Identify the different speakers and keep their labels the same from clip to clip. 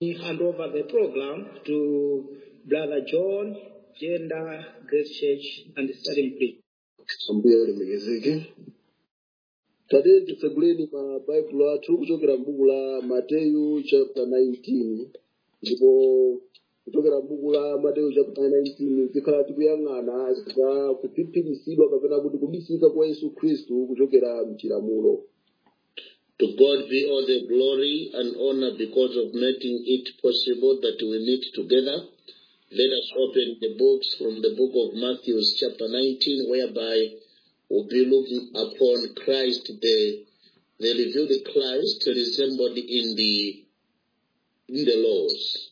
Speaker 1: hand over the program to Brother John, Gender, Grace Church, and Starting Place.
Speaker 2: ambuye alemekezeke tate titseguleni mabaibulo athu kuchokera m'buku la mateyu chapter 19 ndipo kuchokera m'buku la mateyu chapter 19 tikhala tikuyang'ana za kuphiphiritsidwa kapena kuti kubisika kwa yesu khristu kuchokera mchilamulo
Speaker 3: To God be all the glory and honor because of making it possible that we meet together. Let us open the books from the book of Matthew, chapter 19, whereby we'll be looking upon Christ, the, the revealed Christ resembled in the in the laws.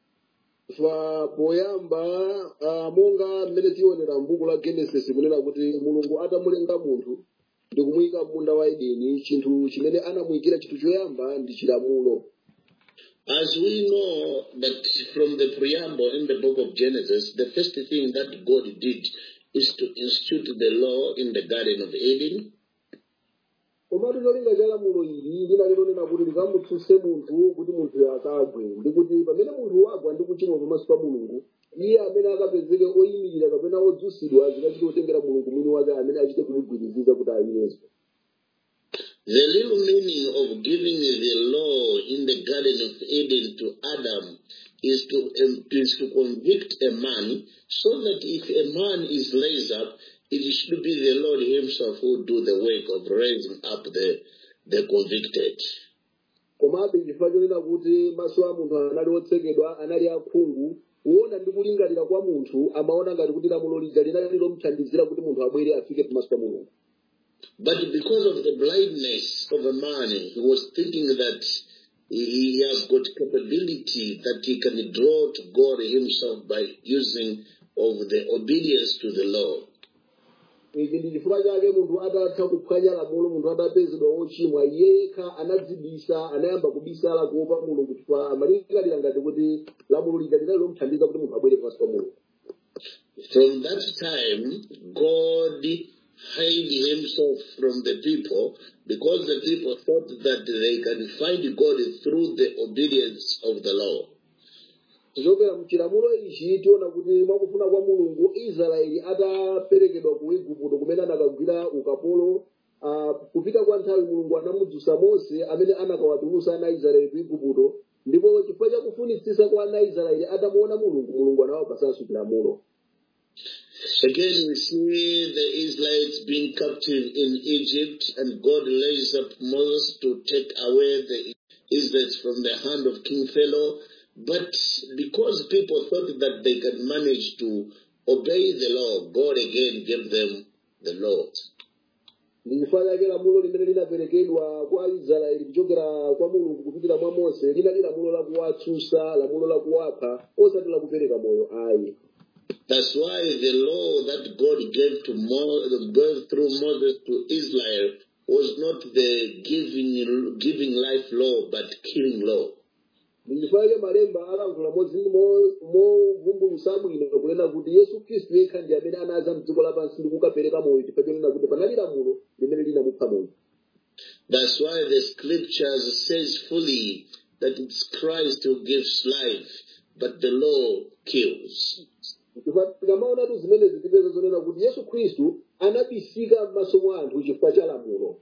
Speaker 2: fa poyamba uh, monga mmene tionera m'buku la genesis kunena kuti mulungu atamulenga munthu ndi kumuyika m'munda wa edeni chinthu chimene anamuyikira chinthu choyamba ndi chilamulo
Speaker 3: As we know that from the preamble in the book of Genesis, the first thing that God did is to institute the law in the Garden of Eden.
Speaker 2: komatu cholinga cha lamulo ili linali lonena kuti likamutsutse munthu kuti munthu akagwe ndi kuti pamene munthu wagwa ndi kuchimwa pamaso pa mulungu iye amene akapezeke oyimirira kapena odzutsidwa zikachita kutengera mulungu mwini wake amene achite kumugwiriziza kuti ayiyenso
Speaker 3: The real meaning of giving the law in the Garden of Eden to Adam is to, um, is to convict a man so that if a man is raised up, it should be the Lord himself who do the work of raising up the, the convicted.
Speaker 2: komabe chifukwa chonena kuti maso a munthu anali otsekedwa anali akhungu kuona ndi kulingalira kwa munthu amaona ngati kuti lamulo lija linali lomuthandizira kuti munthu abwere afike pamaso pa mulungu
Speaker 3: But because of the blindness of a man, he was thinking that he has got capability that he can draw to God himself by using of the obedience to the law.
Speaker 2: ichi ndi chifukwa chake munthu atatha kuphwanya lamulo munthu atapezedwa wochimwa yekha anadzibisa anayamba kubisala kuopa mulungu chifukwa amalingalira ngati kuti lamulo lija linali lomuthandiza kuti munthu abwere pamaso pa mulungu
Speaker 3: From that time, God hid himself from the people because the people thought that they can find God through the obedience of the law.
Speaker 2: tichokera mchilamulo ichi tiona kuti mwakufuna kwa mulungu israeli ataperekedwa ku igupto kumene anakagwira ukapolo uh, kupita kwa nthawi mulungu anamudzutsa mose amene anakawatulutsa ana israeli ku igupto ndipo chifukwa cha kufunitsitsa kwa ana israeli atamuona mulungu mulungu anawapatsanso chilamulo
Speaker 3: Again, we see the Israelites being captive in Egypt, and God raised up Moses to take away the Israelites from the hand of King Pharaoh. But because people thought that they could manage to obey the law, God again gave them the law.
Speaker 2: ndi chifukwa chake lamulo limene linaperekedwa kwa israeli kuchokera kwa mulungu kupitira mwa mose linali lamulo lakuwatsutsa lamulo lakuwapha osati lakupereka moyo ayi
Speaker 3: That's why the law that God gave to Mo- gave through Moses to Israel was not the giving giving life law, but killing law.
Speaker 2: ndichifukwa malemba alankhula modzi movumbulutsa bwino kunena kuti yesu khristu yekha ndi amene anaza mdziko lapansi ndi kukapereka moyo chifukwa chonena kuti panali lamulo limene linamupha munthu
Speaker 3: That's why the scriptures says fully that it's Christ who gives life, but the law kills.
Speaker 2: chifukwa tikamaonatu zimenezi tipeza zonena kuti yesu khristu anabisika m'maso mwa anthu chifukwa cha lamulo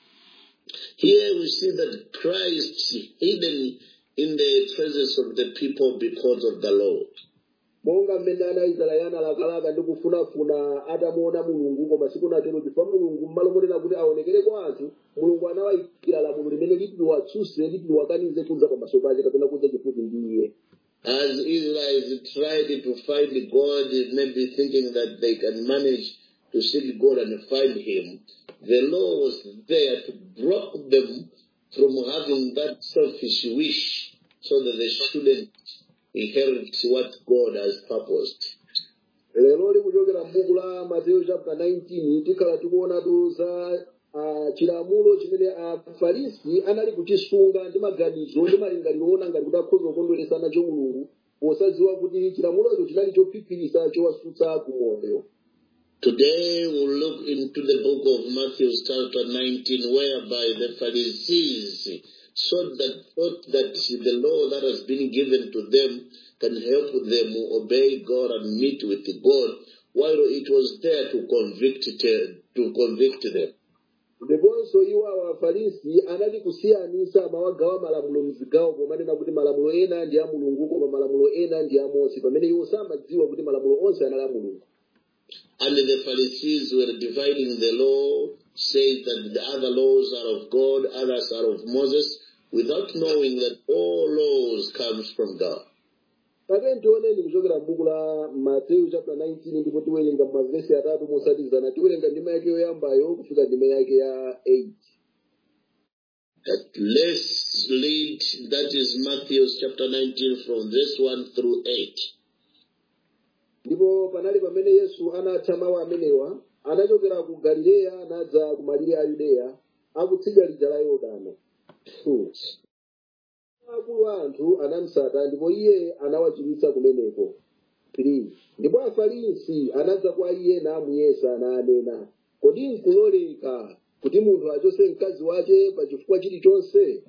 Speaker 3: Here we see that Christ hidden in the presence of the people because of the law.
Speaker 2: monga mmene ana israeli analakalaka ndi kufunafuna atamuona mulungu koma sikunatero chifukwa mulungu m'malo monena kuti aonekere kwa anthu mulungu anawayikira lamulo limene liti liwatsutse liti liwakanize kudza pamaso pake kapena kudza chifupi ndi iye
Speaker 3: As Israelites tried to find God, maybe thinking that they can manage to seek God and find Him, the law was there to block them from having that selfish wish so that they shouldn't inherit what God has purposed.
Speaker 2: lero likuchokera m'buku la mateyu chapter 19 tikhala tikuonatu za uh, chilamulo chimene afarisi anali kuchisunga ndi maganizo ndi malingaliro ona ngati kuti akhoza kukondweresa nacho mulungu posadziwa kuti chilamulocho chinali chophiphiritsa chowatsutsa ku moyo
Speaker 3: Today we'll look into the book of Matthew chapter 19 whereby the Pharisees so that thought that the law that has been given to them can help them obey God and meet with God, while it was there to convict to convict them.
Speaker 2: ndiponso iwo awa afarisi anali kusiyanisa mawagawa malamulo mzigawo pomanena kuti malamulo ena ndi a mulungu koma malamulo ena ndi a mose pamene iwo samadziwa kuti malamulo onse anali a mulungu
Speaker 3: And the Pharisees were dividing the law, saying that the other laws are of God, others are of Moses, without knowing that all laws comes from God.
Speaker 2: pamene tioneni kuchokera m'buku la mateyu chapter 19 ndipo tiwerenga mavesi atatu mosatizana tiwerenga ndima yake yoyambayo kufika ndima yake ya 8
Speaker 3: That let's read, that is Matthew chapter 19 from verse 1 through 8.
Speaker 2: ndipo panali pamene yesu anatha mawu amenewa anachokera ku galileya anadza ku malire a yudeya akutsidya lija la yorodano Hmm. akulu a anthu anamusata ndipo iye anawachiritsa kumeneko 3 ndipo afarisi anadza kwa iye namuyesa nanena kodi nkuloleka kuti munthu achose mkazi wake pa chifukwa chilichonse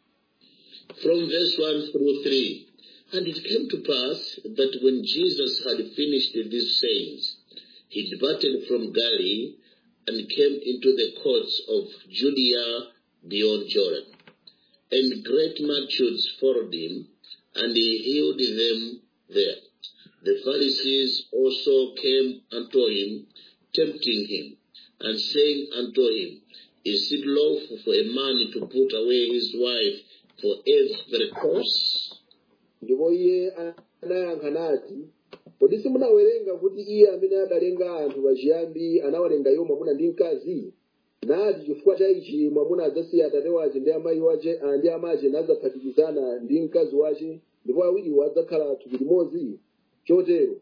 Speaker 3: From verse 1 through 3. And it came to pass that when Jesus had finished these sayings, he departed from Galilee and came into the courts of Judea beyond Jordan. And great multitudes followed him, and he healed them there. The Pharisees also came unto him, tempting him, and saying unto him, Is it lawful for a man to put away his wife for every cause?
Speaker 2: ndipo iye anayankha nati kodi simunawerenga kuti iye amene adalenga anthu pachiyambi anawalenga iwo mwamuna ndi mkazi nati chifukwa cha ichi mwamuna adzasiya atate wace ndi amayi wace ah, ndi amache nadzaphatikizana ndi mkazi wace ndipo awiriwo adzakhala thupi limodzi chotero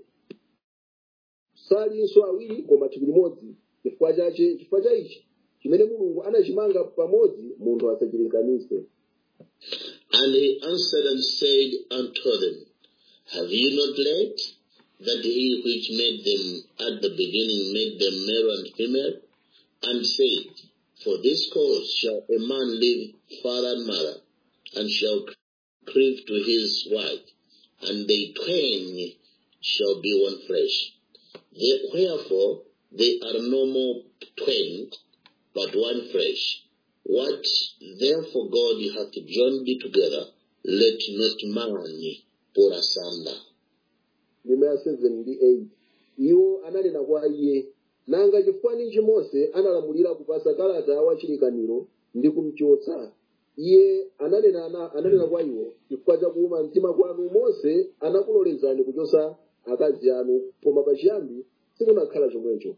Speaker 2: salinso awiri koma thupi limodzi chifukwa chache chifukwa cha ichi chimene mulungu anachimanga pamodzi munthu asachilekanise
Speaker 3: And he answered and said unto them, Have you not read that he which made them at the beginning made them male and female? And said, For this cause shall a man leave father and mother, and shall cleave to his wife, and they twain shall be one flesh. They- Wherefore they are no more twain, but one flesh. What therefore God hath joined together, let not man put asunder.
Speaker 2: ndima ya 7 ndi 8 iwo ananena kwa iye nanga chifukwa ninji mose analamulira kupasa kalata wachilikaniro ndi kumchotsa iye ananena, ana- ananena kwa iwo chifukwa cha kuuma mtima kwanu mose anakulolezani kuchosa akazi anu koma pachiyambi sikunakhala chomwecho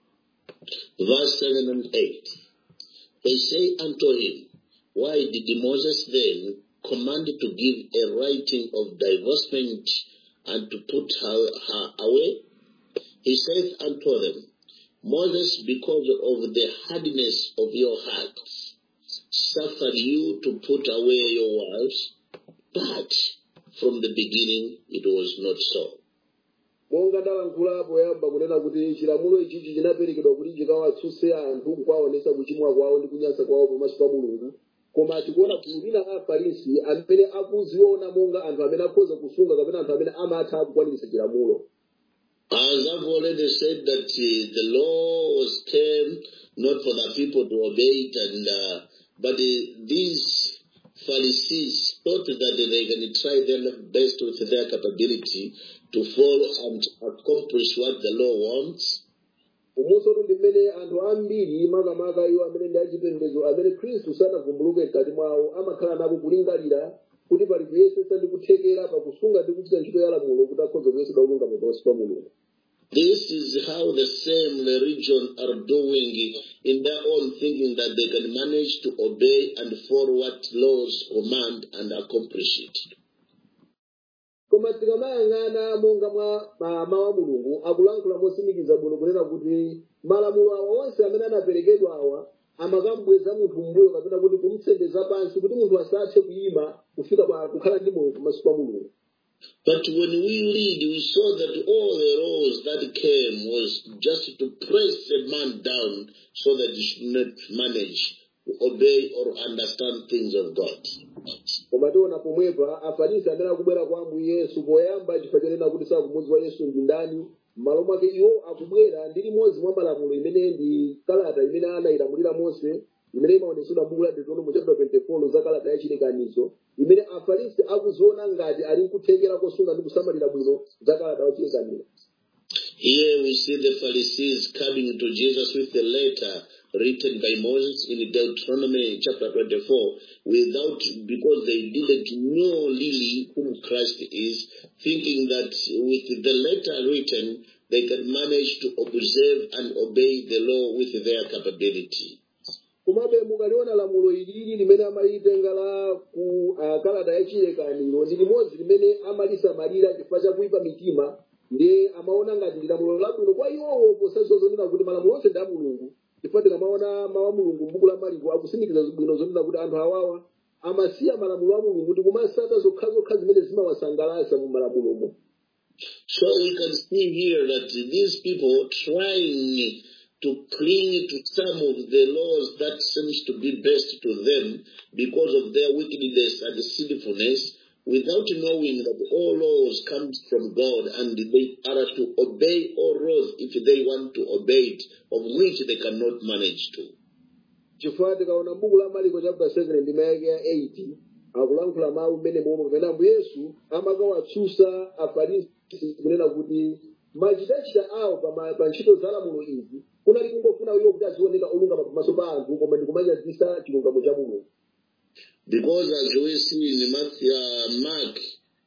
Speaker 3: Verse 7 and 8. They say unto him, Why did Moses then command to give a writing of divorcement and to put her, her away? He saith unto them, Moses, because of the hardness of your hearts, suffered you to put away your wives, but from the beginning it was not so.
Speaker 2: monga ndalankhula poyamba kunena kuti chilamulo ichichi chinaperekedwa kuti chikawatsutse anthu kuwaonesa kuchimwa kwawo ndi kunyansa kwawo pamaso pa mulungu koma tikuona gulu lina la afarisi amene akuziona monga anthu amene akhoza kusunga kapena anthu amene amatha kukwaniritsa chilamulo
Speaker 3: As I've already said that uh, the law was came not for the people to obey it, and uh, but uh, these Pharisees thought that they can try their best with their capability to follow and accomplish what the law wants.
Speaker 2: umunso ndi mmene anthu ambiri makamaka iwo amene ndi achipembedzo amene khristu sanavumbuluke mkati mwawo amakhala nako kulingalira kuti pali kuyesesa ndi kuthekera pakusunga ndi kuchita ntchito ya lamulo kuti akhoza kuyesedwa kulungama pamaso pa mulungu
Speaker 3: This is how the same religion are doing in their own thinking that they can manage to obey and follow what laws command and accomplish it.
Speaker 2: koma tikamayang'ana monga mwa ma- mawu a mulungu akulankhula mosimikiza bwino kunena kuti malamulo awa onse amene anaperekedwa awa amakambweza munthu mbuyo kapena kuti kumtsendeza pansi kuti munthu asathe kuyima kufika pa kukhala ndi moyo pamaso pa mulungu
Speaker 3: But when we read, we saw that all the laws that came was just to press a man down so that he should not manage obey or understand things of God.
Speaker 2: koma tiona pomwepa afarisi amene akubwera kwa ambuye yesu poyamba chifukwa chonena kuti sakumudziwa yesu ndi ndani m'malo mwake iwo akubwera ndi limodzi mwa malamulo imene ndi kalata imene anayilamulira mose imene imaonetsedwa m'buku la deuteronomy chapter 24 za kalata ya chilekanizo imene afarisi akuziona ngati ali nkuthekera kosunga ndi kusamalira bwino za kalata ya chilekanizo
Speaker 3: Here we see the Pharisees coming to Jesus with a letter written by Moses in Deuteronomy chapter 24 without, because they didn't know really whom Christ is, thinking that with the letter written, they can manage to observe and obey the law with their capability.
Speaker 2: komabe mukaliona lamulo ilili limene amalitenga la ku uh, kalata ya chilekaniro ndi limodzi limene amalisamalira chifukwa cha kuipa mitima ndi amaona ngati ndi lamulo labwino kwa iwowo posaso zonena kuti malamulo onse ndi a mulungu chifukwa tikamaona mawu a mulungu m'buku la mariko akusindikiza bwino zonena kuti anthu awawa amasiya malamulo a mulungu ndi kumasata zokhazokha zimene zimawasangalatsa mu malamulomo
Speaker 3: So we can see here that these people trying to cling to some of the laws that seems to be best to them because of their wickedness and sinfulness without knowing that all laws comes from God and they are to obey all laws if they want to obey it, of which they cannot manage to.
Speaker 2: chifukwa tikaona m'buku la mariko chapter 7 ndi mayake ya 8 akulankhula mawu mmene momwe pamene ambuye yesu amakawatsutsa afarisi kunena kuti machitachita awo pa pa ntchito za lamulo izi kunali kungofuna iwo kuti azioneka olungama pamaso pa anthu koma ndi kumanyazisa chilungamo cha mulungu
Speaker 3: Because as we see in Matthew, uh, Mark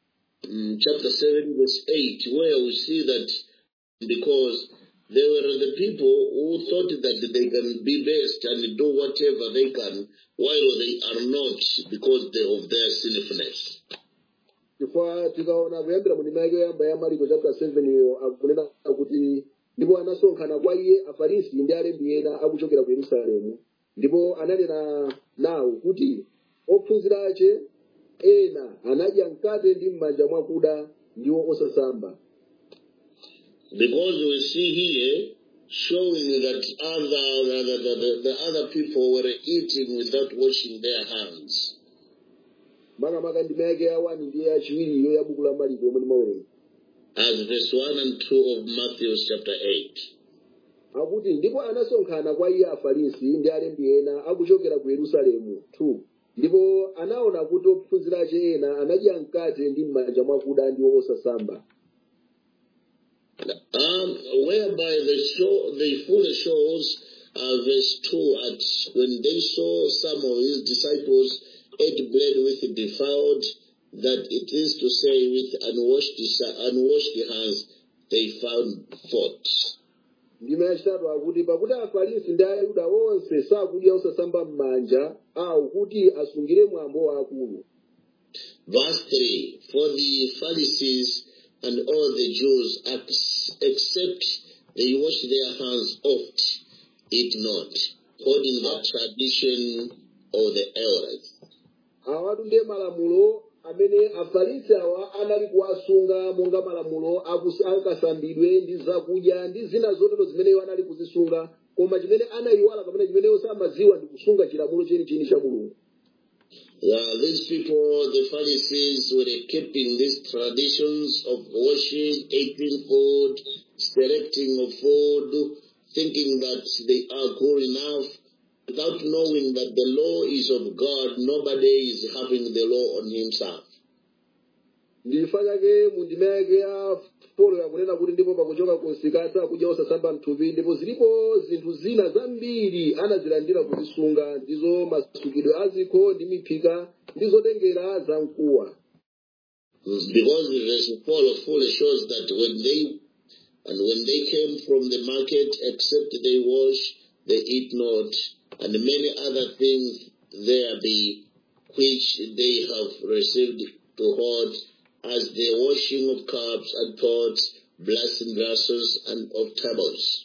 Speaker 3: um, chapter 7 verse 8, where we see that because they were the people who thought that they can be best and do whatever they can while they are not because they, of their sinfulness.
Speaker 2: chifukwa tikaona kuyambira mu ndima yake yoyamba ya mariko chapter 7 iyo akunena kuti ndipo anasonkhana kwa iye afarisi ndi alembi ena akuchokera ku yerusalemu ndipo ananena nawo kuti ophunzira ache ena anadya mkate ndi m'manja mwakuda ndiwo osasamba
Speaker 3: Because we see here showing that other the, the, the, the other people were eating without washing their hands.
Speaker 2: makamaka ndima yake ya 1 ndi ya chiwiriyo ya buku la mariko yomwe ndimawerenga
Speaker 3: As verse 1 and 2 of Matthew chapter 8.
Speaker 2: akuti ndipo anasonkhana kwa iye afarisi ndi alembi ena akuchokera ku yerusalemu 2 ndipo anaona kuti ophunzira ache ena anadya mkate ndi m'manja mwakuda ndiwo osasamba
Speaker 3: Um, whereby the show, the fully shows uh, verse 2 at when they saw some of his disciples ate bread with defiled, that it is to say with unwashed, unwashed hands they found fault.
Speaker 2: ndima yachitatu akuti pakuti afarisi ndi ayuda onse sakudya osasamba m'manja awo kuti asungire mwambo waakulu
Speaker 3: Verse 3 For the Pharisees and all the Jews, ex- except they wash their hands oft, eat not, holding the tradition of the elders.
Speaker 2: awatu ndiye malamulo amene afarisi awa anali kuwasunga monga malamulo akus- akasambidwe ndi zakudya ndi zina zotero zimene iwo anali kuzisunga koma chimene anayiwala kapena chimene iwo samadziwa ndi kusunga chilamulo chenicheni cha mulungu
Speaker 3: Uh, these people, the Pharisees, were keeping these traditions of washing, eating food, selecting of food, thinking that they are good enough, without knowing that the law is of God. Nobody is having the law on himself.
Speaker 2: ndifa chake mu ndima yake ya polo yakunena kuti ndipo pakuchoka kunsikasa akudya osasamba mthupi ndipo zilipo zinthu zina zambiri anazilandira kuzisunga ndizo masukidwe azikho ndi miphika ndi zotengera za mkuwa
Speaker 3: Because verse 4 fully shows that when they and when they came from the market, except they wash, they eat not, and many other things there be which they have received to hold, as the washing of cups and pots, blessing glasses, and of tables.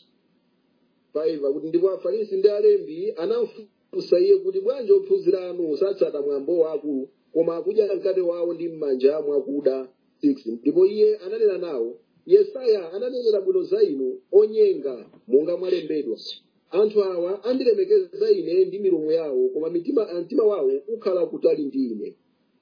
Speaker 2: 5 akuti ndipo afarisi ndi alembi anafunsa iye kuti bwanji ophunzira anu satsata mwambo waakulu koma akudya mkate wawo ndi m'manja mwakuda 6 ndipo iye ananena nawo yesaya ananenera bwino za inu onyenga monga mwalembedwa anthu awa andilemekeza ine ndi milomo yawo koma mitima mtima wawo ukhala kutali ndi ine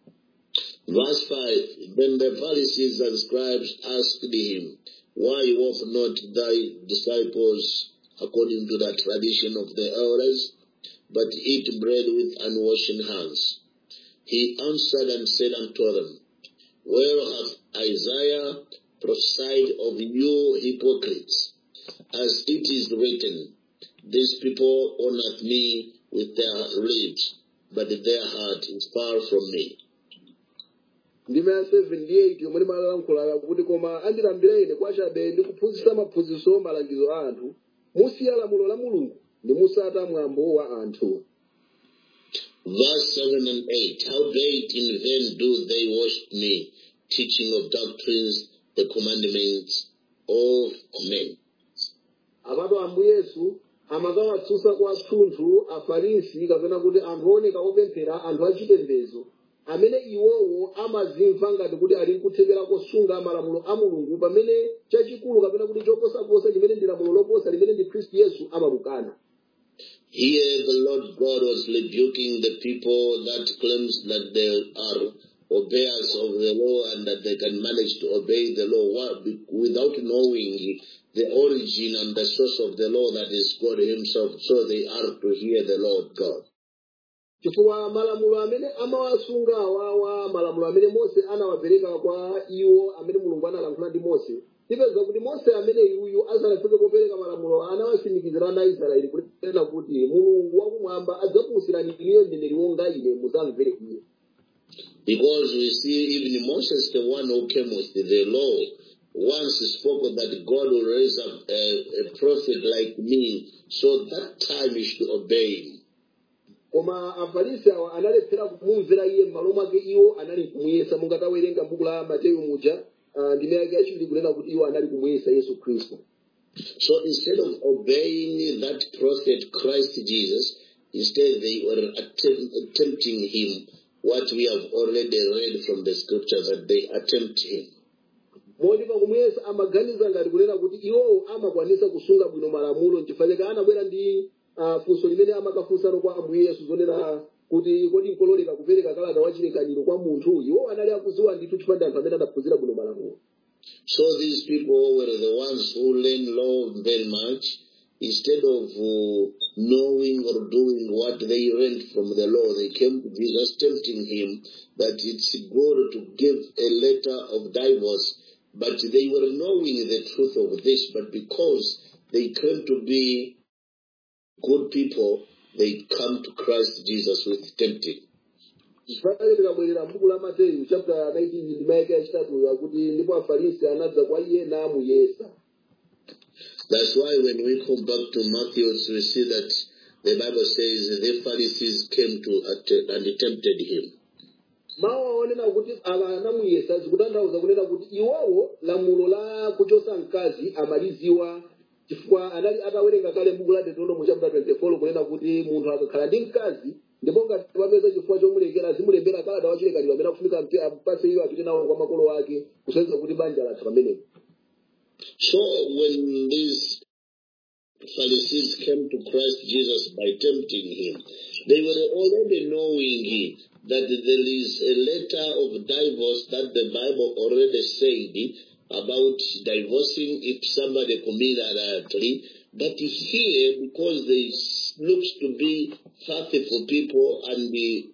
Speaker 3: Verse 5 Then the Pharisees and scribes asked him, Why walk not thy disciples according to the tradition of the elders, but eat bread with unwashed hands? He answered and said unto them, Well hath Isaiah prophesied of you hypocrites, as it is written, These people honour me with their lips, but their heart is far from me.
Speaker 2: ndime ya 7 ndi 8 yomwe limalankhula kuti koma andilambira ine kwachabe ndi kuphunzitsa maphunzitso malangizo a anthu musiya lamulo la mulungu ndi musata mwambo wa anthu
Speaker 3: Verse 7 and 8 Howbeit in vain do they worship me, teaching of doctrines the commandments of men.
Speaker 2: apatu ambu yesu amakawatsutsa kwa thunthu afarisi kapena kuti anthu oneka opemphera anthu achipembedzo amene iwowo amazimva ngati kuti ali nkuthekera kosunga malamulo a mulungu pamene chachikulu kapena kuti choposaposa chimene ndi lamulo loposa limene ndi khristu yesu amalukana
Speaker 3: Here the Lord God was rebuking the people that claims that they are obeyers of the law and that they can manage to obey the law Why? Be- without knowing the origin and the source of the law that is God himself. So they are to hear the Lord God.
Speaker 2: chifukwa malamulo amene amawasunga awawa malamulo amene mose anawapereka kwa iwo amene mulungu analankhula ndi mose tipeza kuti mose amene iwuyu asanafike popereka malamulo anawasimikizira ana israeli kunena kuti mulungu wakumwamba adzakuwusirani iniyo mneneri wonga ine muzamvere iye
Speaker 3: Because we see even Moses, the one who came with the law, once spoke that God will raise up a, a prophet like me, so that time you should obey him.
Speaker 2: koma afarisi awa analephera kumumvera iye m'malo mwake iwo anali kumuyesa mungatawerenga buku la mateyu muja ah, ndime yake yachiwiri kunena kuti iwo anali kumuyesa yesu khristu
Speaker 3: So instead of obeying that prophet Christ Jesus, instead they were attempt, attempting him, what we have already read from the scripture that they attempt him.
Speaker 2: moti pakumuyesa amaganiza ngati kunena kuti iwowo amakwanisa kusunga bwino malamulo nchifukwa chake anabwera ndi ah, funso limene amakafunsano kwa ambuye yesu zonena kuti kodi nkololeka kupereka kalata wachilekaniro kwa munthu iwowo anali akuziwa ndithu chifukwa ndi anthu amene adaphunzira bwino malamulo
Speaker 3: So these people were the ones who learn law very much. Instead of uh, knowing or doing what they learned from the law, they came to Jesus tempting him that it's good to give a letter of divorce. But they were knowing the truth of this, but because they claim to be good people, they come to Christ Jesus with tempting.
Speaker 2: chifukwa tikabwerera m'buku la mateyu chapter 19 ndime yake yachitatu yakuti ndipo afarisi anadza kwa iye namuyesa
Speaker 3: That's why when we come back to Matthew, we see that the Bible says the Pharisees came to att- and tempted him.
Speaker 2: mawu aonena kuti ala anamuyesa zikutanthauza kunena kuti iwowo lamulo la kuchosa mkazi amaliziwa chifukwa anali atawerenga kale m'buku la deuteronomy chapter 24 kunena kuti munthu akakhala ndi mkazi ndipo ngati wapeza chifukwa chomulekera azimulembera kalata wachilekaniro amene akufunika mpe- apase iyo apite nawo kwa makolo ake kusonyeza kuti banja latha pamenepo
Speaker 3: So when these Pharisees came to Christ Jesus by tempting him, they were already knowing that there is a letter of divorce that the Bible already said about divorcing if somebody commit adultery. But here, because they s- looks to be faithful people and the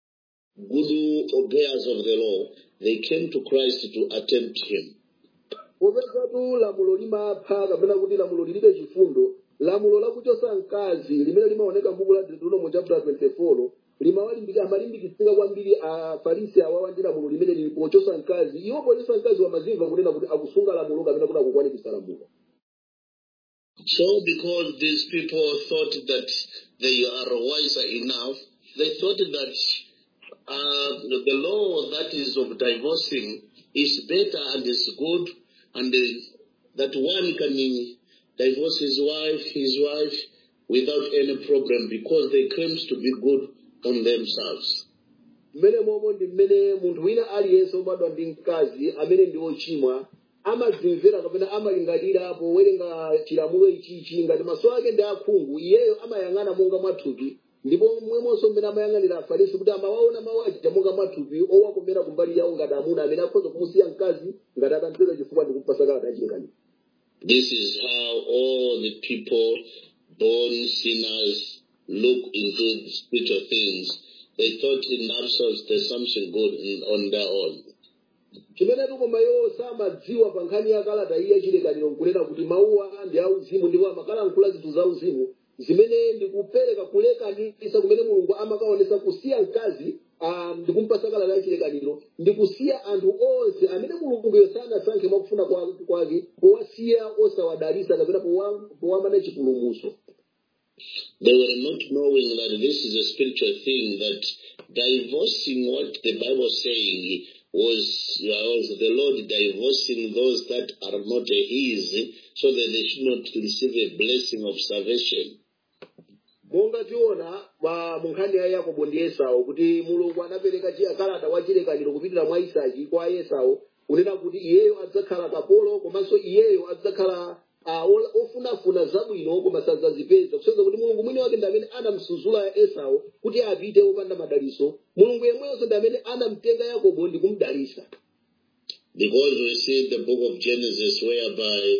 Speaker 3: good obeyers of the law, they came to Christ to attempt him.
Speaker 2: popezatu lamulo limapha kapena kuti lamulo lilibe chifundo lamulo lakuchosa mkazi limene limaoneka m'buku la deuteronomy chapter 24 limawalimbiki- amalimbikitsika kwambiri afarisi awawa ndi lamulo limene lili pochosa mkazi iwo pochosa mkazi wamazimva kunena kuti akusunga lamulo kapena kuti akukwanitsa lamulo
Speaker 3: So because these people thought that they are wiser enough, they thought that uh, the law that is of divorcing is better and is good, and uh, that one can divorce his wife, his wife, without any problem because they claims to be good on themselves.
Speaker 2: mmene momwe ndi mmene munthu wina aliyense obadwa ndi mkazi amene ndi ochimwa amadzimvera kapena amalingalira powerenga chilamulo ichichi ngati maso ake ndi akhungu iyeyo amayang'ana monga mwathupi ndipo momwemonso mmene amayang'anira afarisi kuti amawaona mawu aja monga mwathupi owakomera kumbali yawo ngati amuna amene akhoza kumusiya mkazi ngati atampeza chifukwa ndikumpasa kalata yachilekanizo
Speaker 3: This is how all the people born sinners look into spiritual things. They thought in themselves there's something good in, on their own.
Speaker 2: chimene tukoma iwo samadziwa pa nkhani ya kalata iya chilekaniro nkunena kuti mawuwa ndi auzimu ndipo amakalankhula zinthu za uzimu zimene ndikupereka kulekanisa kumene mulungu amakaonesa kusiya mkazi ah, ndikumpasa kalata ya chilekaniro ndikusiya anthu onse amene mulunguyo sanasankhe mwakufuna kwa- kwake powasiya osawadalisa kapena powa- powamana chipulumutso
Speaker 3: They were not knowing that this is a spiritual thing, that divorcing what the Bible is saying was, was the Lord divorcing those that are not His, so that they should not receive a blessing of salvation.
Speaker 2: monga tiona pa mu nkhani ya yakobo ndi esau kuti mulungu anapereka chi- kalata wa chilekaniro kupitira mwa isaki kwa esau kunena kuti iyeyo adzakhala kapolo komanso iyeyo adzakhala ah, ola- ofunafuna zabwino koma sadzazipeza kusonyeza kuti mulungu mwini wake ndi amene anamsuzula esau kuti apite opanda madaliso mulungu yemwenso ndi amene anamtenga yakobo ndi kumdalisa
Speaker 3: Because we see the book of Genesis whereby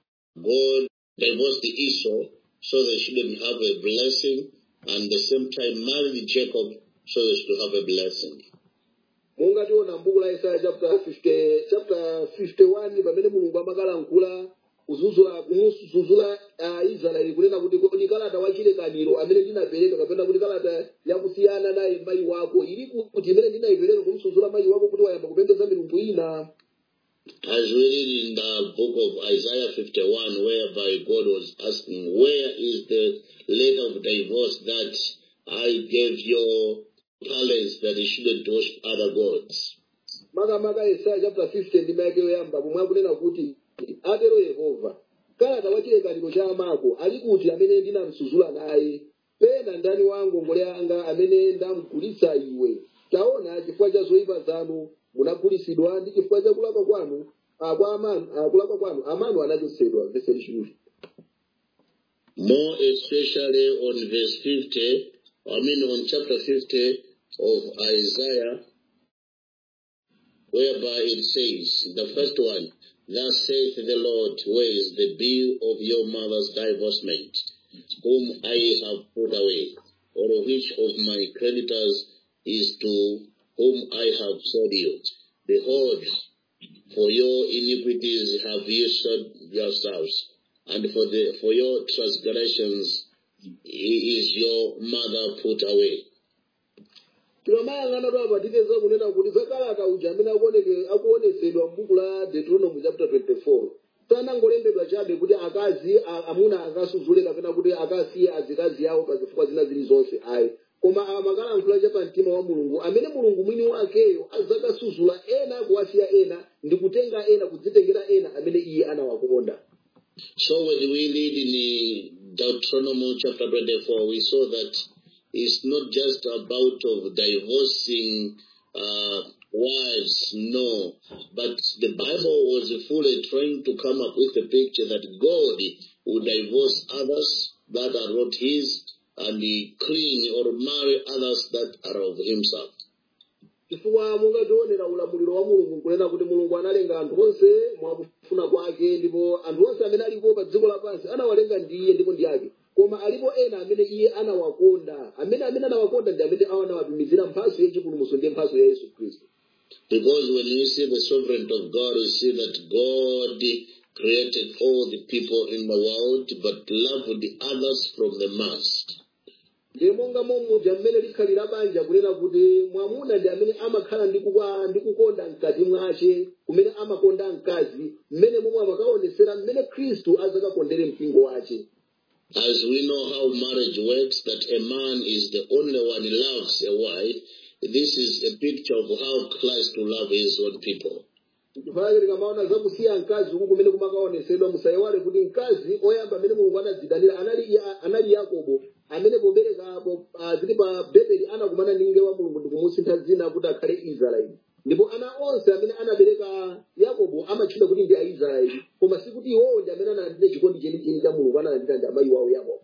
Speaker 3: God divorced Esau so they shouldn't have a blessing, and the same time married Jacob so they should have a blessing.
Speaker 2: monga tiona mbuku la isaya chapter 50, chapter 51 pamene mulungu amakalankhula kuzuzula kumuzuzula uh, israeli kunena kuti kodi kalata wachilekaniro amene ndinapereka kapena kuti kalata yakusiyana naye mayi wako ili kuti imene ndinayipereka kumsuzula mayi wako kuti wayamba kupembedza milungu ina
Speaker 3: As we read in the book of Isaiah 51, whereby God was asking, Where is the letter of divorce that I gave your palace that you shouldn't worship other gods?
Speaker 2: makamaka yesaya chapter 50 ndi mayake yoyamba pomwe akunena kuti atero yehova kalata wachilekaniro cha amako ali kuti amene ndinamsuzula naye pena ndani wa ngongole anga amene ndamgulitsa iwe taona chifukwa cha zoyipa zanu munagulitsidwa ndi chifukwa cha kulakwa kwanu ah, kwa amanu ah, kulakwa kwanu amanu anachotsedwa verse lishuli
Speaker 3: More especially on verse 50, I mean on chapter 50 of Isaiah, whereby it says, the first one, Thus saith the Lord, where is the bill of your mother's divorcement, whom I have put away, or which of my creditors is to whom I have sold you? Behold, for your iniquities have you sold yourselves, and for the for your transgressions is your mother put away.
Speaker 2: tikamayang'ana apa tipeza kunena kuti zakalata uja amene akuoneke- akuonetsedwa m'buku la deuteronomy chapter 24 sanangolembedwa chabe kuti akazi a- amuna akasuzule kapena kuti akasiye azikazi yawo pa zifukwa zina zilizonse ayi koma amakalankhula cha pa mtima wa mulungu amene mulungu mwini wakeyo azakasuzula ena kuwasiya ena ndi kutenga ena kudzitengera ena amene iye anawakonda
Speaker 3: So when we read in Deuteronomy chapter 24, we saw that it's not just about of divorcing uh, wives, no, but the Bible was fully trying to come up with a picture that God would divorce others that are not His, and He cling or marry others that are of Himself.
Speaker 2: chifukwa mungationera ulamuliro wa mulungu nkunena kuti mulungu analenga anthu onse mwakufuna kwake ndipo anthu onse amene alipo pa dziko lapansi anawalenga ndi iye ndipo ndi ake koma alipo ena amene iye anawakonda amene amene anawakonda ndi amene anawatumizira mphaso yachipulumutso ndi mphaso ya yesu khristu
Speaker 3: Because when you see the sovereignty of God, you see that God created all the people in the world, but loved the others from the mass.
Speaker 2: ndiye monga momudya mmene likhalira banja kunena kuti mwamuna ndi amene amakhala ndi kukwa- ndi kukonda mkati mwace kumene amakonda mkazi mmene momwe amakaonesera mmene khristu azakakondere mpingo wace
Speaker 3: As we know how marriage works, that a man is the only one who loves a wife, this is a picture of how Christ will love his own people.
Speaker 2: chifukwa tikamaona zakusiya mkazi uku kumene kumakaonesedwa musayiwale kuti mkazi oyamba amene mulungu anadzidanira anali, anali yakobo amene poberekapo zili pa bebeli anakumana ndi mngelo wa mulungu ndi kumusintha dzina kuti akhale israeli ndipo ana onse amene anabereka yakobo amatchula kuti ndi aisraeli koma sikuti iwowo ndi amene analandira chikondi chenicheni cha mulungu analandira ndi amayi wawo yakobo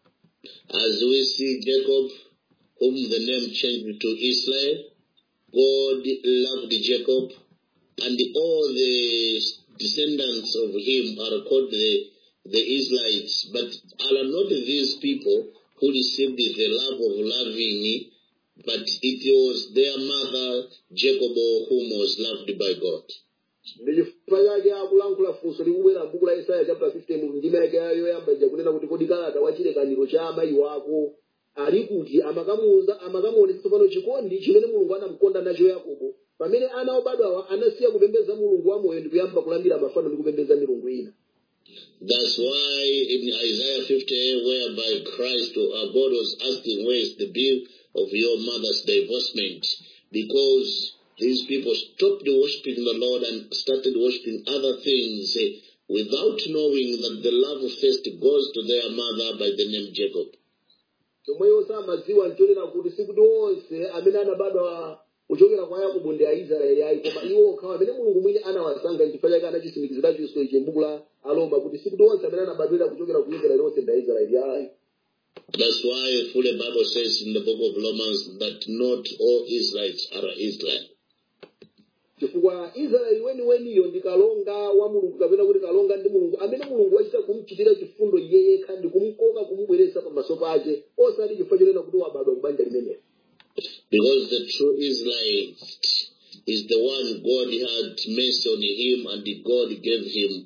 Speaker 3: As we see Jacob, whom the name changed to Israel, God loved Jacob, and all the descendants of him are called the, the Israelites. But are not these people who received the love of loving, but it was their mother Jacob whom was loved by God.
Speaker 2: ndi chifukwa chake akulankhula funso likubwera m'buku la isaya chapter 15 mu ndima yake yoyamba ija kunena kuti kodi kalata wa chilekaniro cha amayi wako ali kuti amakamuuza amakamuonetsa tsopano chikondi chimene mulungu anamukonda nacho yakobo pamene ana obadwawa anasiya kupembedza mulungu wamoyo ndi kuyamba kulambira mafano ndi kupembedza milungu ina
Speaker 3: That's why in Isaiah 58, whereby Christ or our God was asking, Where is the bill of your mother's divorcement? Because these people stopped worshiping the Lord and started worshiping other things eh, without knowing that the love first goes to their mother by the name Jacob.
Speaker 2: chomweyo samadziwa nchonena kuti sikuti onse amene anabadwa kuchokera kwa yakobo ndi aisraeli ayi koma iwo okhawo amene mulungu mwini anawasankha chifukwa chake anachisimikizira chinso ichi m'buku la aroma kuti sikuti onse amene anabadwira kuchokera ku israeli onse ndi aisraeli ayi
Speaker 3: That's why full the Bible says in the book of Romans that not all Israelites are Israel.
Speaker 2: chifukwa israeli weniweniyo ndi kalonga wa mulungu kapena kuti kalonga ndi mulungu amene mulungu wachita kumuchitira chifundo iye yekha ndi kumukoka kumubweretsa pamaso pake osati chifukwa chonena kuti wabadwa kubanja limenelo
Speaker 3: Because the true Israelite is the one God had mercy on him and God gave him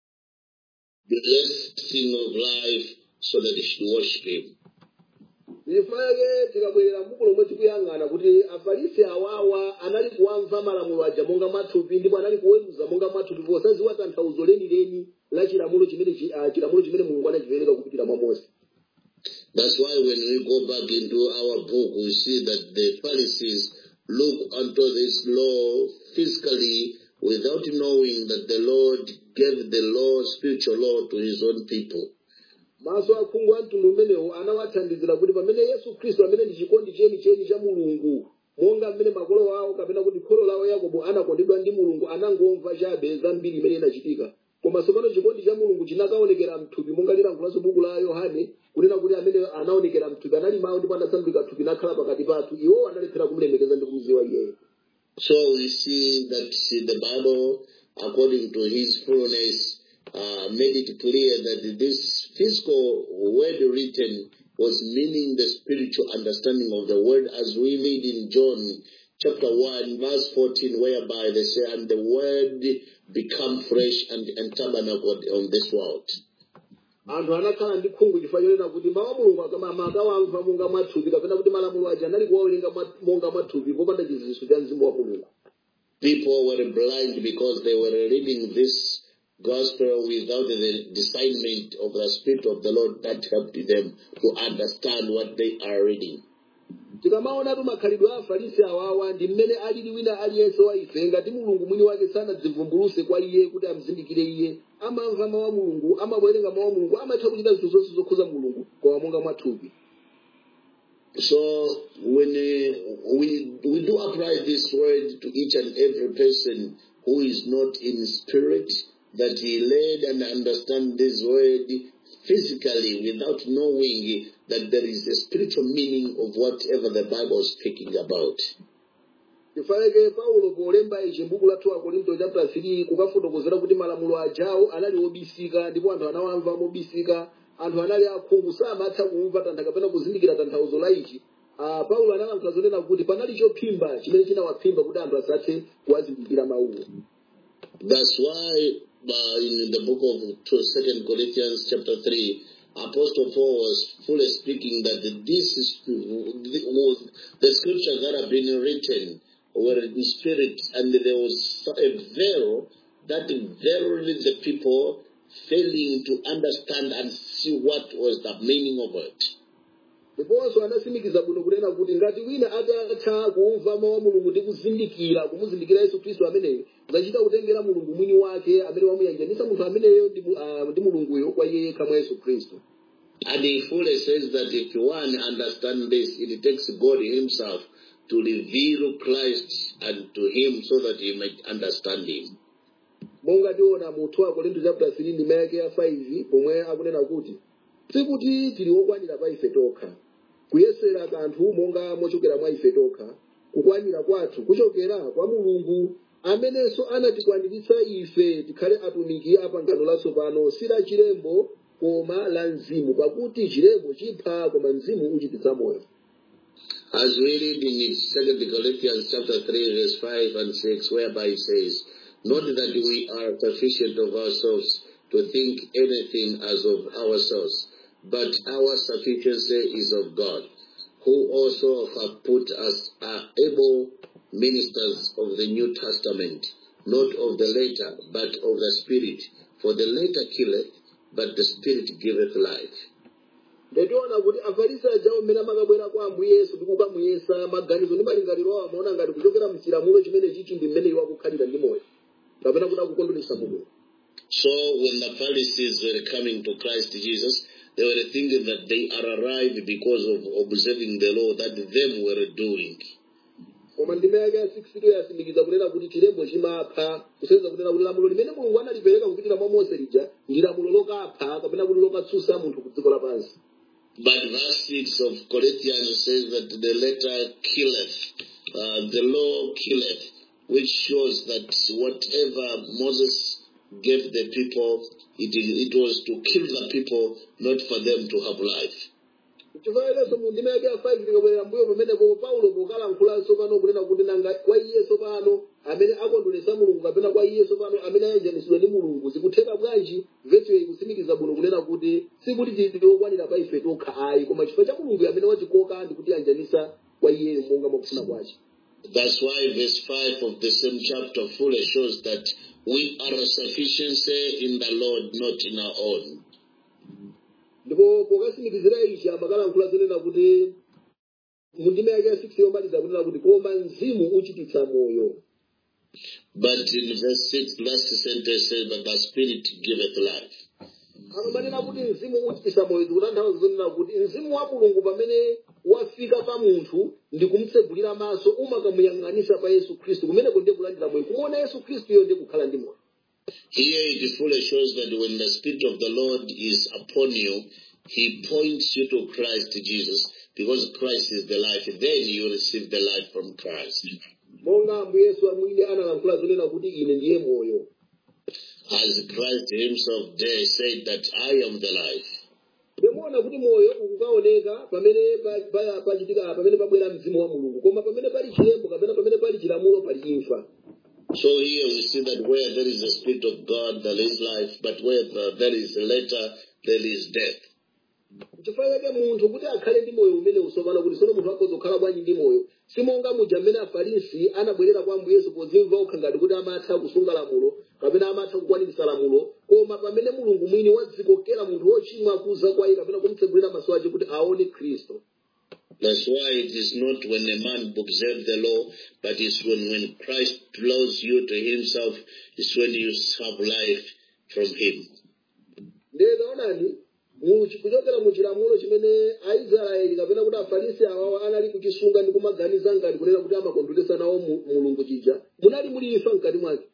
Speaker 3: the blessing of life so that he should worship him.
Speaker 2: chifukwa chake tikabwerera m'buku lomwe tikuyang'ana kuti afarisi awawa anali kuwamva malamulo aja monga mwathupi ndipo anali kuweruza monga mwathupi posadziwa tanthauzo lenileni la chilamulo chimene chi- ah, chilamulo chimene mulungu anachipereka kupitira mwa mose
Speaker 3: That's why when we go back into our book, we see that the Pharisees look unto this law physically without knowing that the Lord gave the law, spiritual law, to his own people.
Speaker 2: maso akhungu a mtundu umenewo anawathandizira kuti pamene yesu khristu amene ndi chikondi chenicheni cha mulungu monga mmene makolo awo kapena kuti kholo lawo yakobo anakondedwa ndi mulungu anangomva chabe zambiri imene inachitika koma tsopano chikondi cha mulungu chinakaonekera mthupi monga lilankhulanso buku la yohane kunena kuti amene anaonekera mthupi anali mawu ndipo anasandulika thupi nakhala pakati pathu iwo analephera kumulemekeza ndi kumudziwa iyeyo
Speaker 3: So we see that see, the Bible, according to his fullness, uh, made it clear that this physical word written was meaning the spiritual understanding of the word as we read in John chapter 1 verse 14 whereby they say and the word become flesh and, and tabernacled on this world.
Speaker 2: anthu anakhala ndi khungu chifukwa chonena kuti mawu a mulungu akama akawamva monga mwathupi kapena kuti malamulo aja anali kuwawerenga mwa- monga mwathupi popanda chidziwitso cha mzimu wa mulungu
Speaker 3: People were blind because they were reading this gospel without the discernment of the Spirit of the Lord that helped them to understand what they are reading.
Speaker 2: tikamaonatu makhalidwe a afarisi awawa ndi mmene alili wina aliyense wa ife ngati mulungu mwini wake sanadzivumbuluse kwa iye kuti amzindikire iye amamva mawu a mulungu amawerenga mawu a mulungu amatha kuchita zinthu zonse zokhuza mulungu koma monga mwathupi
Speaker 3: So when uh, we we do apply this word to each and every person who is not in spirit, that he learn and understand this word physically without knowing that there is a spiritual meaning of whatever the Bible is speaking about.
Speaker 2: chifukwa paulo polemba ichi m'buku la 2 korinto chapter 3 kukafotokozera kuti malamulo ajawo anali obisika ndipo anthu anawamva mobisika anthu anali akhungu samatha kumva tantha kapena kuzindikira tanthauzo la ichi Ah, paulo analankhula zonena kuti panali chophimba chimene chinawaphimba kuti anthu asathe kuwazindikira mawuwo
Speaker 3: That's why uh, in the book of two- Second Corinthians chapter three, Apostle Paul was fully speaking that this is was the scriptures that have been written were in spirit, and there was a veil that verily the people failing to understand and see what was the meaning of it.
Speaker 2: ndiponso anasimikiza bwino kunena kuti ngati wina atatha kumva mawu a mulungu ndi kuzindikira kumuzindikira yesu khristu ameneyo zachita kutengera mulungu mwini wake amene wamuyanjanisa munthu ameneyo ndi mu- ah, ndi mulunguyo kwa iye yekha mwa yesu khristu
Speaker 3: And he fully says that if one understand this, it takes God himself to reveal Christ unto him so that he might understand him.
Speaker 2: monga tiona mu 2 korinto chapter 3 ndima yake ya 5 pomwe akunena kuti sikuti tili okwanira pa ife tokha kuyesera kanthu monga mochokera mwa ife tokha kukwanira kwathu kuchokera kwa mulungu amenenso anatikwaniritsa ife tikhale atumiki a pangano latsopano si la chilembo koma la mzimu pakuti chilembo chipha koma mzimu uchititsa moyo
Speaker 3: As we read in Second Corinthians chapter 3 verse 5 and 6 whereby it says, Not that we are sufficient of ourselves to think anything as of ourselves, but our sufficiency is of God, who also have put us are able ministers of the New Testament, not of the letter, but of the Spirit. For the letter killeth, but the Spirit giveth life.
Speaker 2: ndationa kuti afarisi ajawo mmene amakabwera kwa ambuye yesu ndi kukamuyesa maganizo ndi malingaliro awo amaona ngati kuchokera mchilamulo chimene chichi ndi mmene iwo akukhalira ndi moyo kapena kuti akukondweretsa mulungu
Speaker 3: So when the Pharisees were coming to Christ Jesus, they were thinking that they are arrived because of observing the law that them were doing.
Speaker 2: koma ndime yake ya 6 yasindikiza kunena kuti chilembo chimapha kusenzera kunena kuti lamulo limene mulungu analipereka kupitira mwa mose lija ndi lamulo lokapha kapena kuti lokatsutsa munthu ku dziko lapansi
Speaker 3: But verse 6 of Corinthians says that the letter killeth, uh, the law killeth, which shows that whatever Moses gave the people, it, it was to kill the people, not for them to have life.
Speaker 2: chifukwa mu ndime yake ya 5 tikabwerera mbuyo pamenepo paulo pokalankhulanso pano kunena kuti nanga kwa iyenso pano amene akondweretsa mulungu kapena kwa iyenso pano amene ayanjanitsidwa ndi mulungu zikutheka bwanji vesiyo ikutsimikiza bwino kunena kuti sikuti tili okwanira pa ife tokha ayi koma chifukwa cha mulungu amene watikoka ndi kuti ayanjanisa kwa iyeyo monga mwakufuna kwace
Speaker 3: That's why verse 5 of the same chapter fully shows that we are a sufficiency in the Lord, not in our own.
Speaker 2: ndipo pokasimikizira ichi amakalankhula zonena kuti mu ndime yake ya 6 yomaliza kunena kuti koma mzimu uchititsa moyo
Speaker 3: But in verse 6, last sentence says that the Spirit giveth life.
Speaker 2: amamanena kuti mzimu uchititsa moyo zikutanthauza zonena kuti mzimu wa mulungu pamene wafika pa munthu ndi kumtsegulira maso umakamuyang'anisa pa yesu khristu kumeneko ndiye kulandira moyo kumuona yesu khristuyo ndiye kukhala ndi moyo
Speaker 3: Here it fully shows that when the Spirit of the Lord is upon you, He points you to Christ Jesus because Christ is the life. Then you receive the life from Christ.
Speaker 2: monga ambuye yesu amwini analankhula zonena kuti ine ndiye moyo
Speaker 3: As Christ Himself there said that I am the life.
Speaker 2: timaona kuti moyo ukukaoneka pamene pa- pa- pachitika pamene pabwera mzimu wa mulungu koma pamene pali chilembo kapena pamene pali chilamulo pali imfa
Speaker 3: So here we see that where there is the Spirit of God, there is life, but where the- there is a letter, there is death.
Speaker 2: chifukwa chake munthu kuti akhale ndi moyo umene usopano kuti sono munthu akhoza kukhala bwanji ndi moyo simonga muja mmene afarisi anabwerera kwa ambuye yesu podzimva okha ngati kuti amatha kusunga lamulo kapena amatha kukwaniritsa lamulo koma pamene mulungu mwini wadzikokera munthu wochimwa kuza kwa iye kapena kumtsegulira maso ake kuti aone khristu
Speaker 3: That's why it is not when a man observes the law, but it's when, when Christ draws you to himself, it's when you have life from him.
Speaker 2: ndiye taonani mu- kuchokera mu chilamulo chimene aisraeli kapena kuti afarisi awawo anali kuchisunga ndi kumaganiza ngati kunena kuti amakondweresa nawo mu- mulungu chija munali muli imfa mkati mwake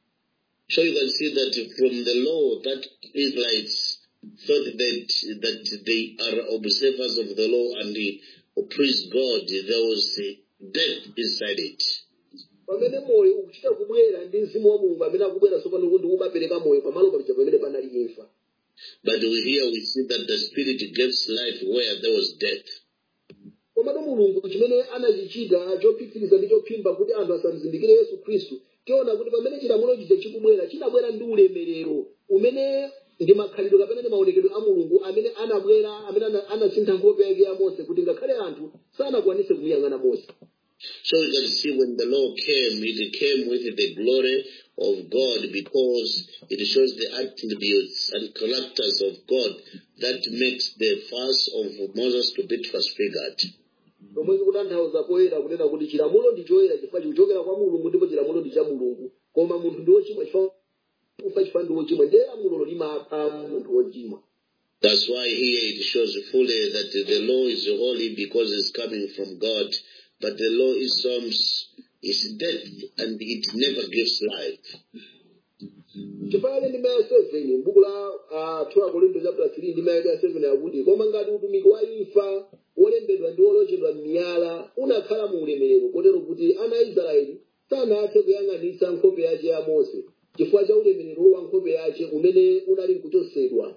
Speaker 3: So you can see that from the law that Israelites thought that, that they are observers of the law and they praise God, there was uh, death inside it.
Speaker 2: pamene moyo ukuchita kubwera ndi mzimu wa mulungu amene akubwera tsopano kuti umapereka moyo pamalo paja pamene panali imfa
Speaker 3: But we here we see that the Spirit gives life where there was death.
Speaker 2: komatu mulungu chimene anachichita chophiphiritsa ndi chophimba kuti anthu asamzindikire yesu khristu tiona kuti pamene chilamulo chija chikubwera chinabwera ndi ulemerero umene ndi makhalidwe kapena ndi maonekedwe a mulungu amene anabwera amene ana- anasintha nkhope yake ya mose kuti ngakhale anthu sanakwanise kumuyang'ana mose
Speaker 3: So you can see when the law came, it came with the glory of God because it shows the attributes and characters of God that makes the face of Moses to be transfigured.
Speaker 2: pomwe zikutanthauza poyera kunena kuti chilamulo ndi choyera chifukwa chikuchokera kwa mulungu ndipo chilamulo ndi cha mulungu koma munthu ndi wochimwa chifukwa kufa chifukwa ndi wochimwa ndiye lamulolo limapha munthu wochimwa
Speaker 3: That's why here it shows fully that the law is holy because it's coming from God, but the law is um, is death and it never gives life.
Speaker 2: chifukwa ndime ya 7 m'buku la uh, 2 Korinto chapter 3 ndime ya 7 yakuti koma ngati utumiki wa imfa wolembedwa ndi wolochedwa m'miyala unakhala mu ulemerero kotero kuti ana a israeli sanathe kuyang'anitsa nkhope yace ya mose chifukwa cha ulemerero wa nkhope yace umene unali nkuchosedwa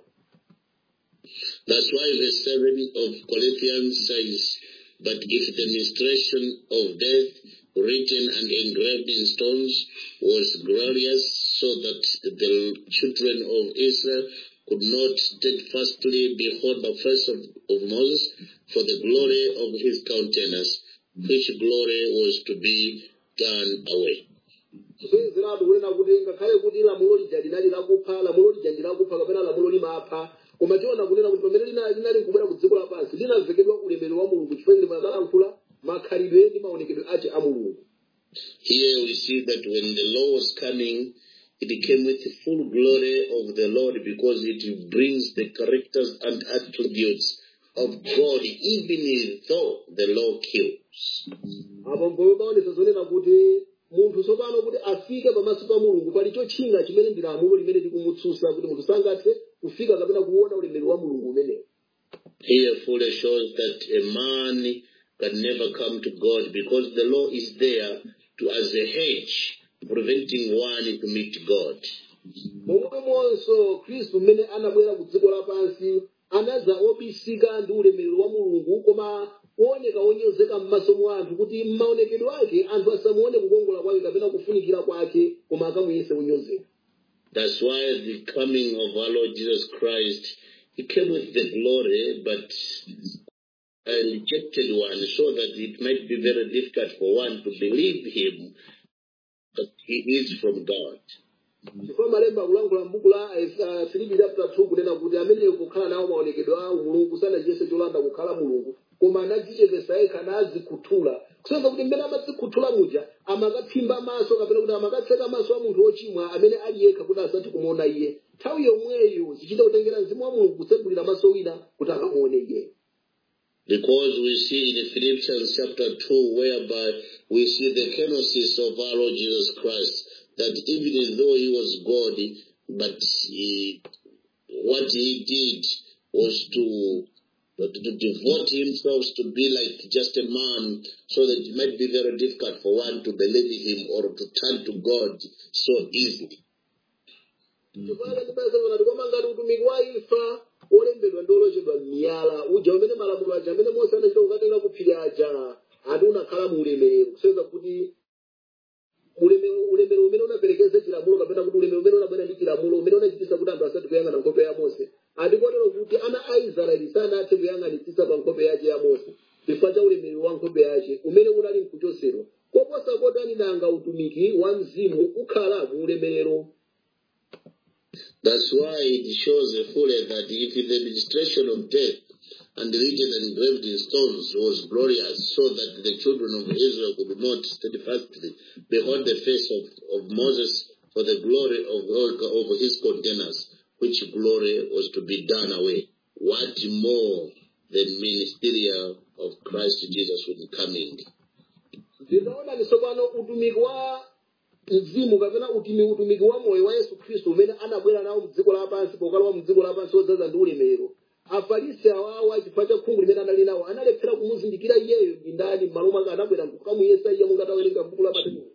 Speaker 3: That's why verse 7 of Corinthians says, But if the ministration of death, written and engraved in stones, was glorious, so that the children of Israel could not steadfastly behold the face of, of Moses for the glory of his countenance, which glory was to be done away.
Speaker 2: kusenzeratu kunena kuti ngakhale kuti lamulo lija linali lakupha lamulo lija ndi lakupha kapena lamulo limapha koma tiona kunena kuti pamene lina- linali nkubwera ku dziko lapansi linavekedwa ulemerero wa mulungu chifukwa lili makalankhula makhalidwe ndi maonekedwe ace a mulungu
Speaker 3: Here we see that when the law was coming, it came with the full glory of the Lord because it brings the characters and attributes of God, even though the law kills.
Speaker 2: apo mboyo paonesa zonena kuti munthu tsopano kuti afike pamaso pa mulungu pali chotchinga chimene ndi lamulo limene likumutsutsa kuti munthu sangathe kufika kapena kuona ulemerero wa mulungu umenewo
Speaker 3: Here fully shows that a man can never come to God because the law is there to as a hedge preventing one to meet God.
Speaker 2: momwemonso khristu mmene anabwera ku dziko lapansi anaza obisika ndi ulemerero wa mulungu koma kuoneka wonyozeka m'maso mwa anthu kuti m'maonekedwe ake anthu asamuone kukongola kwake kapena kufunikira kwake koma akamuyese kunyozeka
Speaker 3: That's why the coming of our Lord Jesus Christ, He came with the glory, but a rejected one, so that it might be very difficult for one to believe Him that He is from God.
Speaker 2: chifukwa malemba akulankhula m'buku la uh, filipi chapter 2 kunena kuti amene kukhala nawo maonekedwe a mulungu sanachiyese cholanda kukhala mulungu koma anadzichepesa yekha nazikhuthula kusonyeza kuti mmene amadzikhuthula muja amakaphimba maso kapena kuti amakatseka maso a munthu wochimwa amene ali yekha kuti asathe kumuona iye nthawi yomweyo zichita kutengera mzimu wa mulungu kutsegulira maso wina kuti akamuone iye
Speaker 3: Because we see in Philippians chapter 2, whereby we see the kenosis of our Lord Jesus Christ, that even though he was God, but he, what he did was to, to devote himself to be like just a man, so that it might be very difficult for one to believe him or to turn to God so easily.
Speaker 2: chifukwa ndipezana kuti koma ngati utumiki wa imfa wolembedwa ndi olochedwa m'miyala uja umene malamulo aja amene mose anachita kukatenga kuphiri aja ati unakhala mu ulemerero kusonyeza kuti ulemerero ulemerero umene unaperekeza chilamulo kapena kuti ulemerero umene unabwera ndi chilamulo umene unachitisa kuti anthu asati kuyang'ana nkhope ya mose ati kotero kuti ana a israeli sanathe kuyang'anitsitsa pa nkhope yace ya mose chifukwa cha ulemerero wa nkhope yace umene unali mkuchosedwa koposa kotani nanga utumiki wa mzimu ukhala mu ulemerero
Speaker 3: That's why it shows fully that if the administration of death and written and engraved in stones was glorious, so that the children of Israel could not steadfastly behold the face of, of Moses for the glory of, of his containers, which glory was to be done away. What more the ministerial of Christ Jesus will be coming?
Speaker 2: ndinaona nisopano utumiki wa mzimu kapena utimi utumiki wa moyo wa yesu khristu umene anabwera nawo mdziko lapansi pokalowa mdziko lapansi wodzaza ndi ulemerero afarisi awawa chifukwa cha khungu limene anali nawo analephera kumuzindikira iyeyo ndi ndani m'malo mwake anabwera kukamuyesa iye monga tawerenga mbuku la mateyu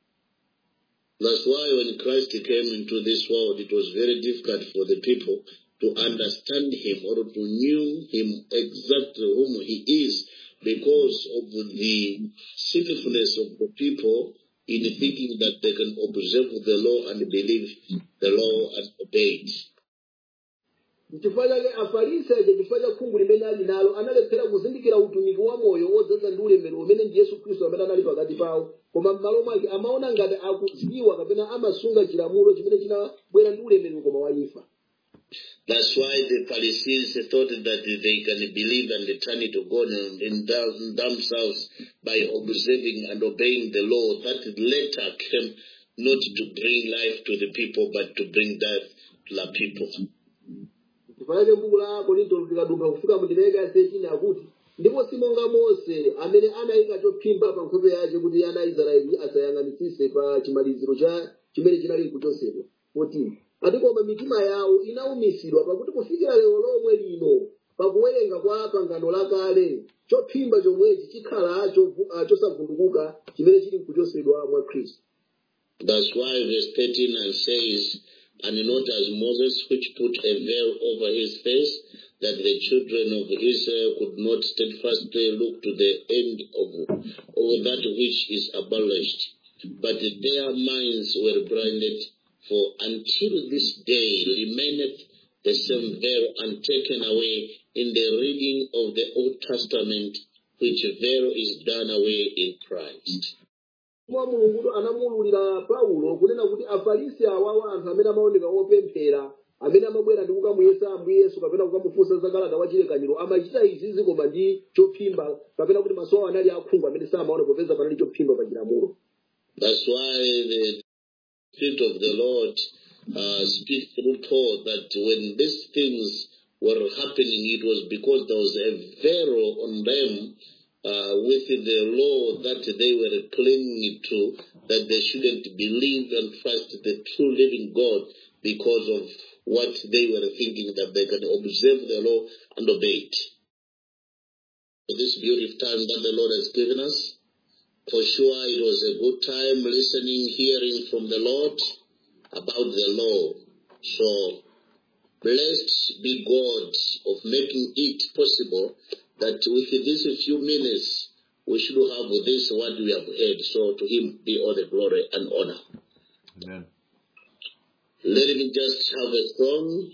Speaker 3: That's why when Christ came into this world, it was very difficult for the people to understand him or to knew him exactly whom he is because of the sinfulness of the people in thinking that they can observe the law and believe the law and obey it.
Speaker 2: chifukwa chake afarisi aja chifukwa cha khungu limene ali nalo analephera kuzindikira utumiki wa moyo wodzaza ndi ulemerero umene ndi yesu khristu amene anali pakati pawo koma m'malo mwake amaona ngati akudziwa kapena amasunga chilamulo chimene chinabwera ndi ulemerero koma wa imfa
Speaker 3: That's why the Pharisees thought that they can believe and turn to God in them- themselves by observing and obeying the law that later came not to bring life to the people but to bring death to the people.
Speaker 2: chifukwa chake buku la korinto likadumpha kufika mundimeke yasechini akuti ndipo si monga mose amene anayika chophimba pa nkhope yace kuti ana a israeli asayang'anitsise pa chimaliziro cha chimene chinali kuchosedwa 14 ati koma mitima yawo inaumisidwa pakuti kufikira lero lomwe lino pakuwerenga kwa pangano lakale chophimba chomwechi chikhala chovu- ah, chosavundukuka chimene chili kuchosedwa mwa khristu
Speaker 3: That's why verse 13 and says, And not as Moses, which put a veil over his face, that the children of Israel could not steadfastly look to the end of, of that which is abolished. But their minds were blinded, for until this day remaineth the same veil untaken away in the reading of the Old Testament, which veil is done away in Christ.
Speaker 2: mwa mulungu anamuwululira paulo kunena kuti afarisi awawa anthu amene amaoneka opemphera amene amabwera ndi kukamuyesa ambuye yesu kapena kukamufunsa za kalata wa chilekaniro amachita izizi koma ndi chophimba kapena kuti maso awo anali akhungu amene samaona popeza panali chophimba pa chilamulo
Speaker 3: That's why the Spirit of the Lord uh, speaks through Paul that when these things were happening, it was because there was a veil on them uh, with the law that they were clinging to, that they shouldn't believe and trust the true living God because of what they were thinking that they can observe the law and obey it. This beautiful time that the Lord has given us, for sure, it was a good time listening, hearing from the Lord about the law. So, blessed be God of making it possible that with these few minutes, we should have this what we have heard. So, to Him be all the glory and honor.
Speaker 4: Amen.
Speaker 3: Let me just have a song.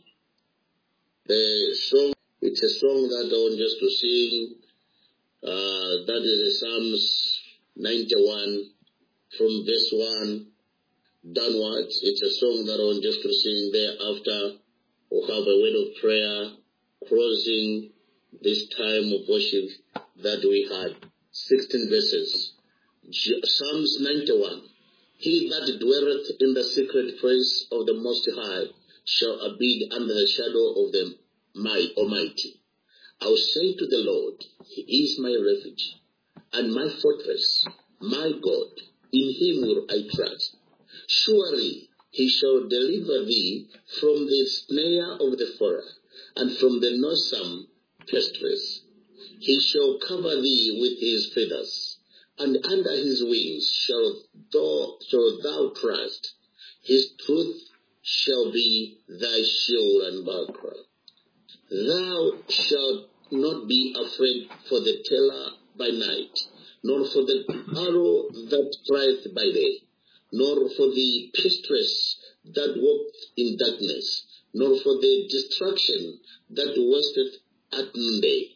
Speaker 3: The song, it's a song that I want just to sing. Uh, that is the Psalms 91 from verse 1 downwards. It's a song that I want just to sing thereafter. We'll have a word of prayer closing this time of worship that we had. 16 verses. J- Psalms 91. He that dwelleth in the secret place of the Most High shall abide under the shadow of the my Almighty. I will say to the Lord, He is my refuge and my fortress, my God. In Him will I trust. Surely He shall deliver thee from the snare of the fowler and from the noisome pestilence. He shall cover thee with His feathers, and under His wings shall thou, shall thou trust. His truth shall be thy shield and buckler. Thou shalt not be afraid for the terror by night, nor for the arrow that flieth by day, nor for the pestilence that walketh in darkness, nor for the destruction that wasteth at noonday.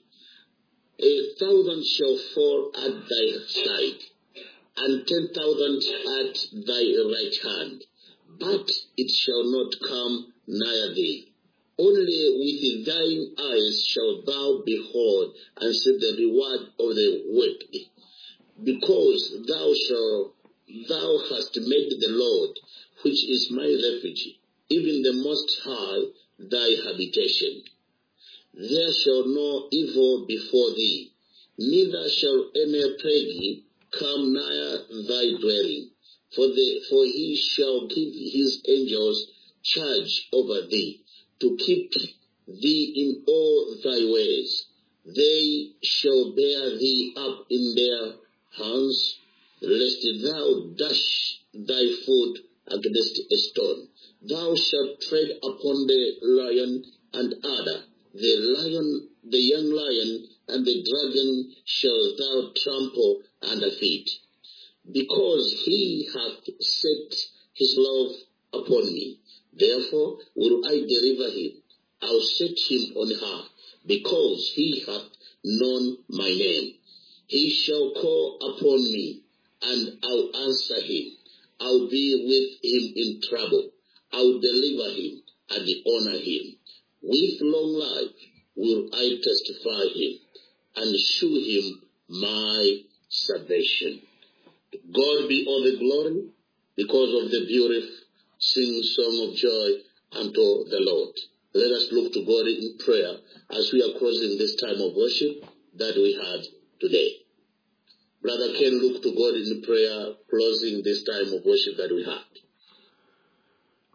Speaker 3: A thousand shall fall at thy side, and ten thousand at thy right hand, but it shall not come nigh thee. Only with thine eyes shalt thou behold and see the reward of the wicked, because thou shalt thou hast made the Lord, which is my refuge, even the Most High, thy habitation. There shall no evil befall thee, neither shall any plague come nigh thy dwelling. For, the, for he shall give his angels charge over thee, to keep thee in all thy ways. They shall bear thee up in their hands, lest thou dash thy foot against a stone. Thou shalt tread upon the lion and adder, the lion, the young lion, and the dragon shall thou trample under feet. Because he hath set his love upon me, therefore will I deliver him. I'll set him on high, because he hath known my name. He shall call upon me, and I'll answer him. I'll be with him in trouble. I'll deliver him and honor him. With long life will I testify him and shew him my salvation. To God be all the glory because of the beautiful sing song of joy unto the Lord. Let us look to God in prayer as we are closing this time of worship that we had today. Brother Ken, look to God in prayer, closing this time of worship that we had.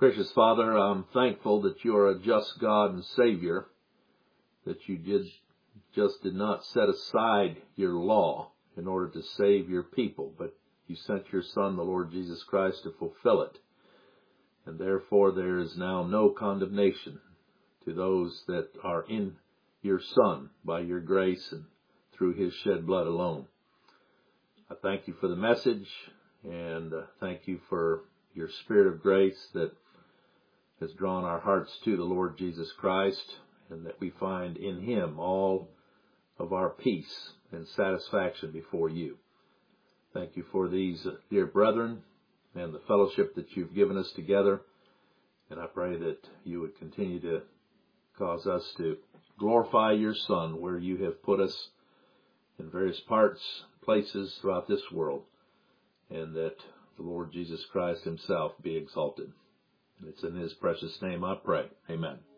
Speaker 4: Gracious Father, I'm thankful that you are a just God and Savior, that you did just did not set aside your law in order to save your people, but you sent your Son, the Lord Jesus Christ, to fulfill it. And therefore there is now no condemnation to those that are in your Son by your grace and through his shed blood alone. I thank you for the message and uh, thank you for your spirit of grace that has drawn our hearts to the Lord Jesus Christ and that we find in him all of our peace and satisfaction before you. Thank you for these uh, dear brethren and the fellowship that you've given us together. And I pray that you would continue to cause us to glorify your Son where you have put us in various parts, places throughout this world, and that the Lord Jesus Christ himself be exalted. And it's in his precious name I pray. Amen.